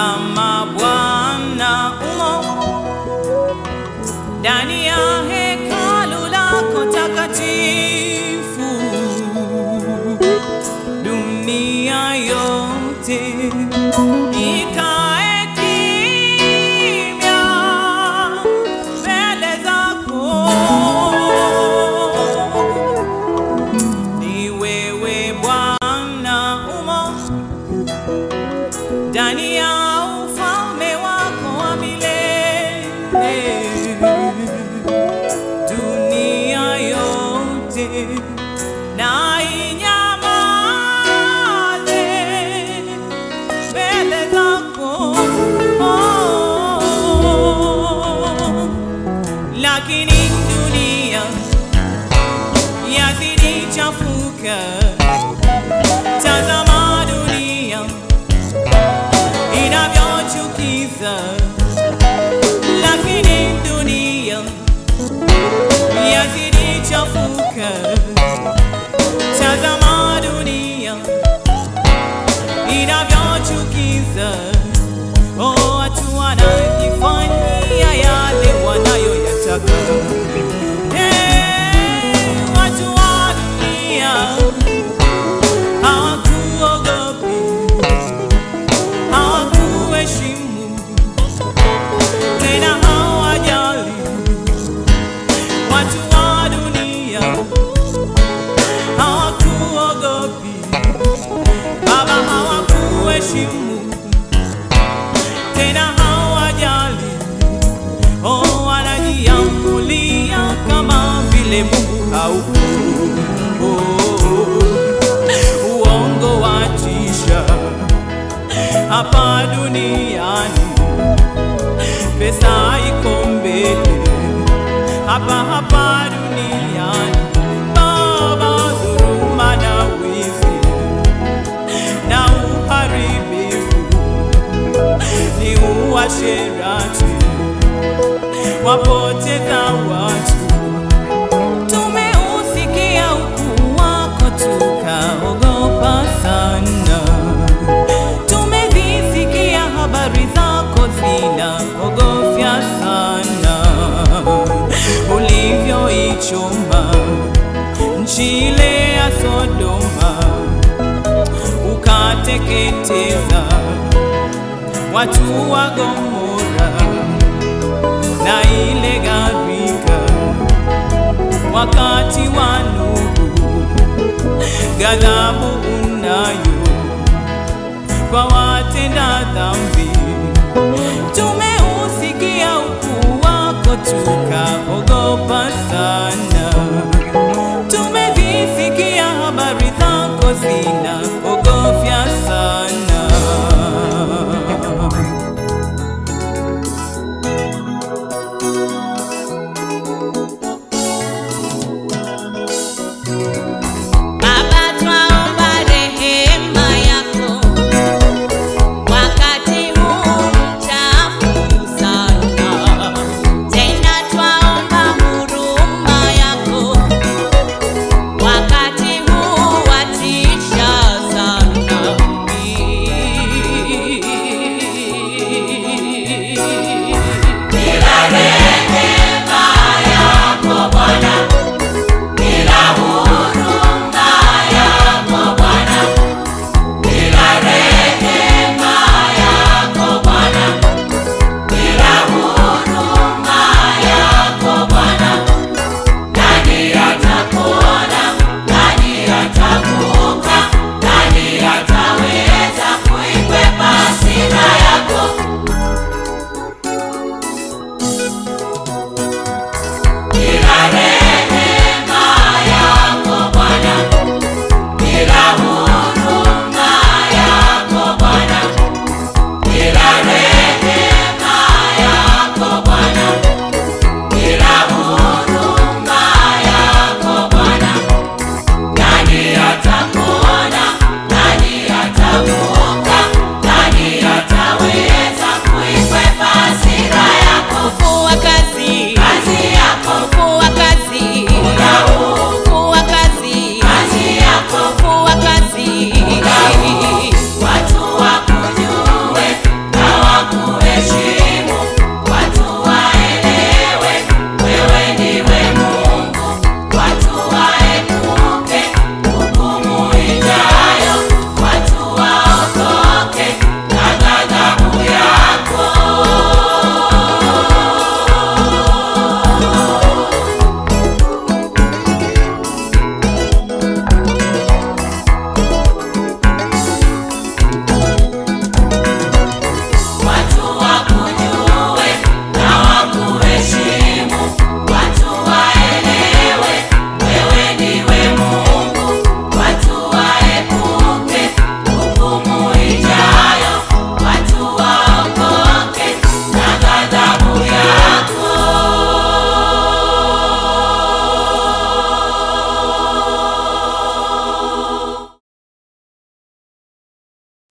Tazama Bwana umo ndani ya hekalu lako takatifu, dunia yote ikae kimya mbele zako. Ni wewe Bwana umo ndani ya ufalme wako wa milele. Dunia yote na inyamaze mbele zako. Lakini dunia yazidi chafuka. Tazama dunia inavyochukiza, lakini dunia yazidi chafuka. Tazama dunia inavyochukiza, oh, watu wanajifanyia yale wanayoyataka. Hey, watu wa dunia hawakuogopi hawakuheshimu tena hawajali. Watu wa dunia hawakuogopi, Baba, hawakuheshimu tena hawajali. Oh, wanajiamulia kama vile Mungu haupo. Oh, uongo watisha hapa duniani, pesa iko mbele hapa hapa duniani. Baba, dhuluma na wizi na uharibifu ni uasherati, wapoteza watu. Tumeusikia ukuu wako tukaogopa sana tumezisikia habari zako zinaogofya sana, ulivyoichoma nchi ile ya Sodoma, ukateketeza watu wa Gomora na ile gharika wakati wa Nuhu, ghadhabu unayo kwa watenda